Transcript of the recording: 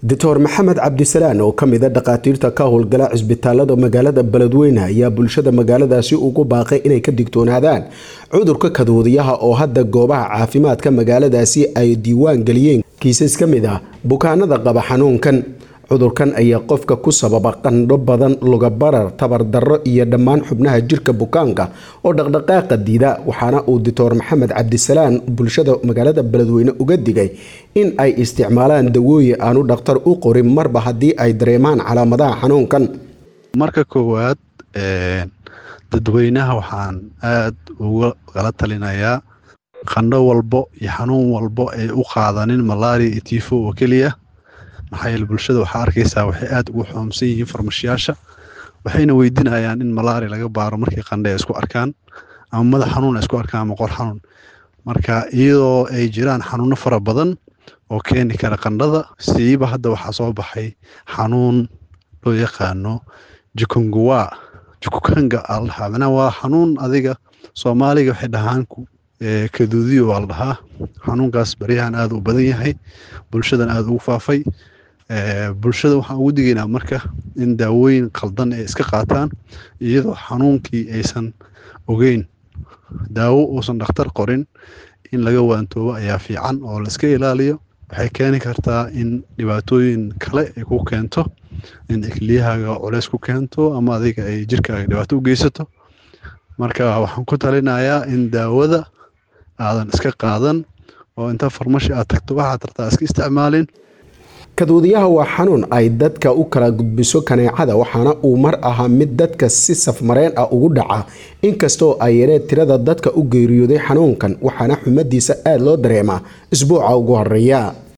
doctor maxamed cabdisalaan oo ka mida dhakhaatiirta ka howlgala cisbitaalada magaalada beledweyne ayaa bulshada magaaladaasi ugu baaqay inay ka digtoonaadaan cudurka kaduudiyaha oo hadda goobaha caafimaadka magaaladaasi ay diiwaan geliyeen kiisas ka mid ah bukaanada qaba xanuunkan cudurkan ayaa qofka ku sababa qandho badan lugabarar tabardarro iyo dhammaan xubnaha jirka bukaanka oo dhaqdhaqaaqa diida waxaana uu doctor maxamed cabdisalaan bulshada magaalada beledweyne uga digay in ay isticmaalaan dawooyin aanu dhakhtar u qorin marba haddii ay dareemaan calaamadaha xanuunkan marka koowaad dadweynaha waxaan aada uga kala talinayaa qandho walbo iyo xanuun walbo ay u qaadanin malaria iyo tifo oo keliya maxaa yeele bulshada waxaa arkaysaa waxay aada ugu xoomsan yihiin farmashiyaasha waxayna weydiinayaan in malaria laga baaro markii qandhe ay isku arkaan ama madax xanuun ay isku arkaan ama qor xanuun marka iyadoo ay jiraan xanuuno fara badan oo keeni kara qandhada siiba hadda waxaa soo baxay xanuun loo yaqaano jukunguwa jukukanga aa la dhahaa macnaha waa xanuun adiga soomaaliga waxay dhahaan kaduudiyo waa la dhahaa xanuunkaas baryahan aada u badan yahay bulshadan aada ugu faafay bulshada waxaan ugu digaynaa marka in daawooyin qaldan ay iska qaataan iyadoo xanuunkii aysan ogeyn daawo uusan dhakhtar qorin in laga waantoobo ayaa fiican oo la iska ilaaliyo waxay keeni kartaa in dhibaatooyin kale ay ku keento in ikliyahaaga culeys ku keento ama adiga ay jirkaaga dhibaato u geysato marka waxaan ku talinayaa in daawada aadan iska qaadan oo inta farmashi aad tagto waxaad tartaa iska isticmaalin kaduudiyaha waa xanuun ay dadka u kala gudbiso kaneecada waxaana uu mar ahaa mid dadka si safmareen ah ugu dhaca inkastoo ay yareen tirada dadka u geeriyooday xanuunkan waxaana xumadiisa aada loo dareemaa isbuuca ugu horeeya